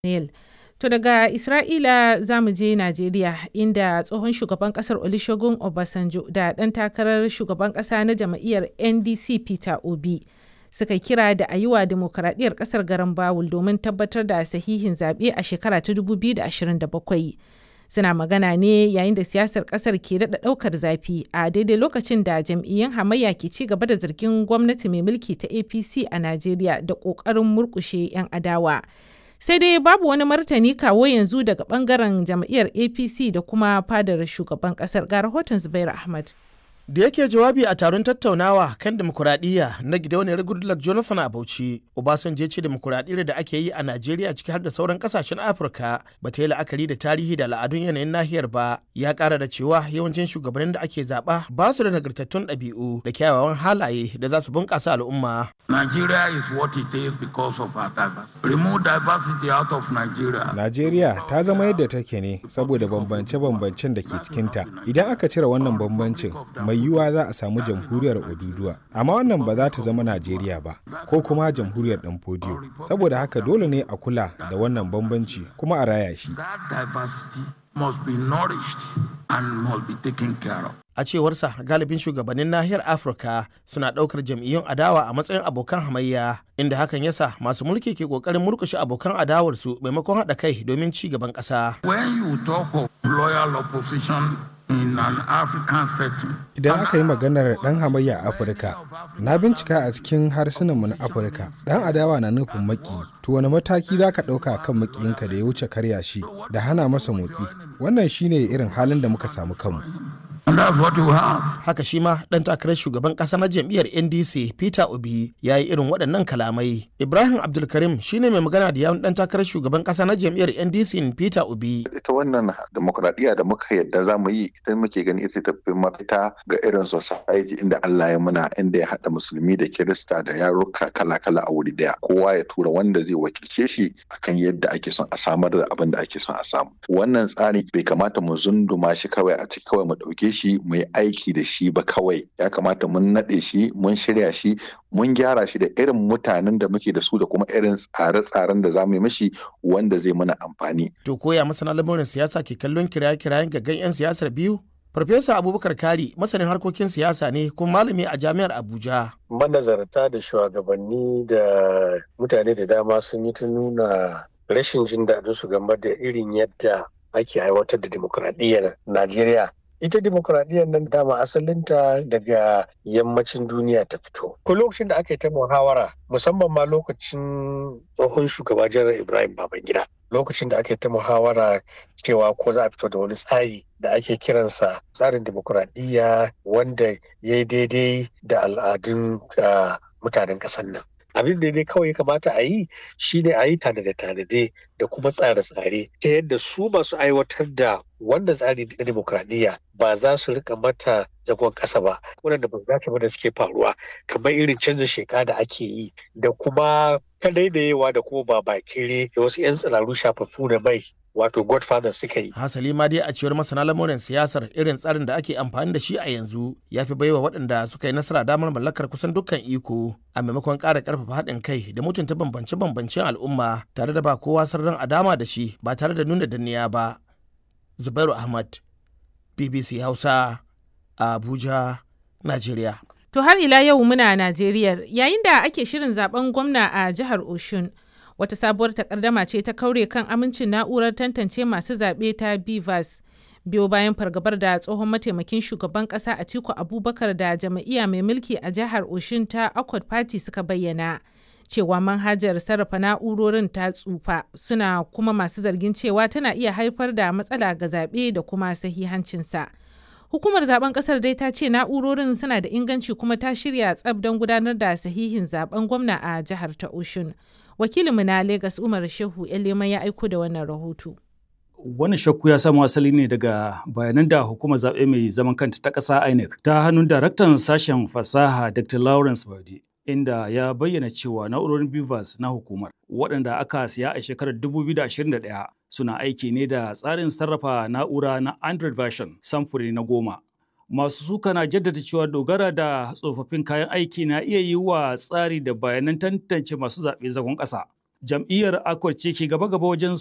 Neil. To daga Isra'ila za mu je Najeriya inda tsohon shugaban kasar Olusegun Obasanjo da ɗan takarar shugaban ƙasa na jam'iyyar NDC Peter Obi suka kira da a yi wa dimokuraɗiyyar ƙasar garan bawul domin tabbatar da sahihin zaɓe a shekara ta 2027. Suna magana ne yayin da siyasar ƙasar ke daɗa ɗaukar zafi a daidai lokacin da jam'iyyun hamayya ke ci gaba da zargin gwamnati mai mulki ta APC a Najeriya da ƙoƙarin murƙushe 'yan adawa. sai dai babu wani martani kawo yanzu daga bangaren jam'iyyar apc da kuma fadar shugaban kasar ga rahoton zubair ahmad da yake jawabi a taron tattaunawa kan demokuraɗiyya na gidauniyar goodluck jonathan a bauchi obasanjo ce demokuraɗiyyar da ake yi a najeriya ciki har da sauran kasashen afirka ba ta yi la'akari da tarihi da al'adun yanayin nahiyar ba ya ƙara da cewa yawancin shugabannin da ake zaɓa ba su da nagartattun ɗabi'u da kyawawan halaye da za su bunƙasa al'umma Nigeria is what it is because of our diversity. Remove diversity out of Nigeria. Najeriya ta zama yadda take ne saboda bambance-bambancen da ke cikinta. Idan aka cire wannan bambancin, mai yiwuwa za a samu jamhuriyar Oduduwa. Amma wannan ba za ta zama Najeriya ba, ko kuma jamhuriyar ɗan fodiyo. Saboda haka dole ne a kula da wannan bambanci kuma a raya shi. That diversity must be nourished and must be taken care of. a cewarsa galibin shugabannin nahiyar afirka suna ɗaukar jam'iyyun adawa a matsayin abokan hamayya inda hakan yasa masu mulki ke ƙoƙarin murkushe abokan adawarsu maimakon haɗa kai domin ci gaban ƙasa When you talk of loyal opposition in an African setting, Idan aka yi maganar ɗan hamayya a Afirka, na bincika a cikin harsunanmu na Afirka, ɗan adawa na nufin maki, to wani mataki za ka ɗauka kan makiyinka da ya wuce karya shi da hana masa motsi. Wannan shine irin halin da muka samu kanmu. and that's what you have. haka shi ma ɗan takarar shugaban ƙasa na jam'iyyar ndc peter obi ya yi irin waɗannan kalamai ibrahim abdulkarim shine mai magana da yawun ɗan takarar shugaban ƙasa na jam'iyyar ndc peter obi ita wannan demokradiyya da muka yadda za mu yi ita muke gani ita tafi mafita ga irin society inda Allah ya muna inda ya haɗa musulmi da kirista da yaruka kala-kala a wuri daya kowa ya tura wanda zai wakilce shi akan yadda ake son a samar da abin da ake son a samu wannan tsari bai kamata mu zunduma shi kawai a ciki kawai mu ɗauke shi mu yi aiki da shi ba kawai ya kamata mun naɗe shi mun shirya shi mun gyara shi da irin mutanen da muke da su da kuma irin tsare-tsaren da za mu yi mishi wanda zai mana amfani to koya masana lamurin siyasa ke kallon kiraye-kirayen gaggan 'yan siyasar biyu farfesa abubakar kari masanin harkokin siyasa ne kuma malami a jami'ar abuja manazarta da shugabanni da mutane da dama sun yi ta nuna rashin jin daɗin su game da irin yadda ake aiwatar da dimokuraɗiyyar Najeriya. Ita dimokuraɗiyyar nan dama asalinta daga yammacin duniya ta fito. Ko lokacin da aka yi ta muhawara musamman ma lokacin tsohon shugaba janar Ibrahim Babangida. Lokacin da aka yi ta muhawara cewa ko za a fito da wani tsari da ake kiransa tsarin dimokuraɗiyya wanda ya yi daidai da al'adun ah, mutanen ƙasar nan. abin da dai kawai ya kamata a yi shine a yi tanade-tanade da kuma tsare-tsare ta yadda su masu aiwatar da wannan tsari na demokradiyya ba za su rika mata zagon ƙasa ba waɗanda ba za su da suke faruwa kamar irin canza sheka da ake yi da kuma kadaidayewa da kuma babakere da wasu 'yan tsiraru shafaffu da mai wato godfather suka yi hasali ma dai a cewar masana lamurin siyasar irin tsarin da ake amfani da shi a yanzu ya fi baiwa waɗanda suka yi nasara damar mallakar kusan dukkan iko a maimakon ƙara ƙarfafa haɗin kai da mutunta bambance-bambancen al'umma tare da ba kowa sararin a dama da shi ba tare da nuna danniya ba zubairu ahmad bbc hausa a abuja najeriya To har ila yau muna Najeriya yayin da ake shirin zaben gwamna a jihar Oshun. Wata sabuwar takardama ce ta kaure kan amincin na'urar tantance masu zaɓe ta BVAS. Biyo bayan fargabar da tsohon mataimakin shugaban ƙasa Atiku Abubakar da jam'iyya mai mulki a jihar Oshun ta Accord Party suka bayyana. Cewa manhajar sarrafa na'urorin ta tsufa suna kuma masu zargin cewa tana iya haifar da matsala ga zaɓe da kuma sahihancinsa. Hukumar zaben kasar dai ta ce na'urorin suna da inganci kuma ta shirya tsab don gudanar da sahihin zaben gwamna a jihar ta Oshun. Wakilinmu na Legas Umar Shehu Elema ya aiko da wannan rahoto. Wannan shakku ya samo asali ne daga bayanan da hukumar zaɓe mai zaman kanta ta ƙasa INEC ta hannun daraktan sashen fasaha Dr. Lawrence Bade. Inda ya bayyana cewa na'urorin BIVAS na hukumar waɗanda aka siya a shekarar 2021 suna aiki ne da tsarin sarrafa na'ura na Android version samfuri na goma. Masu suka na jaddada cewa dogara da tsofaffin kayan aiki na iya yi wa tsari da bayanan tantance masu zaɓe zagon ƙasa. jam'iyyar Accord ce ke gaba-gaba wajen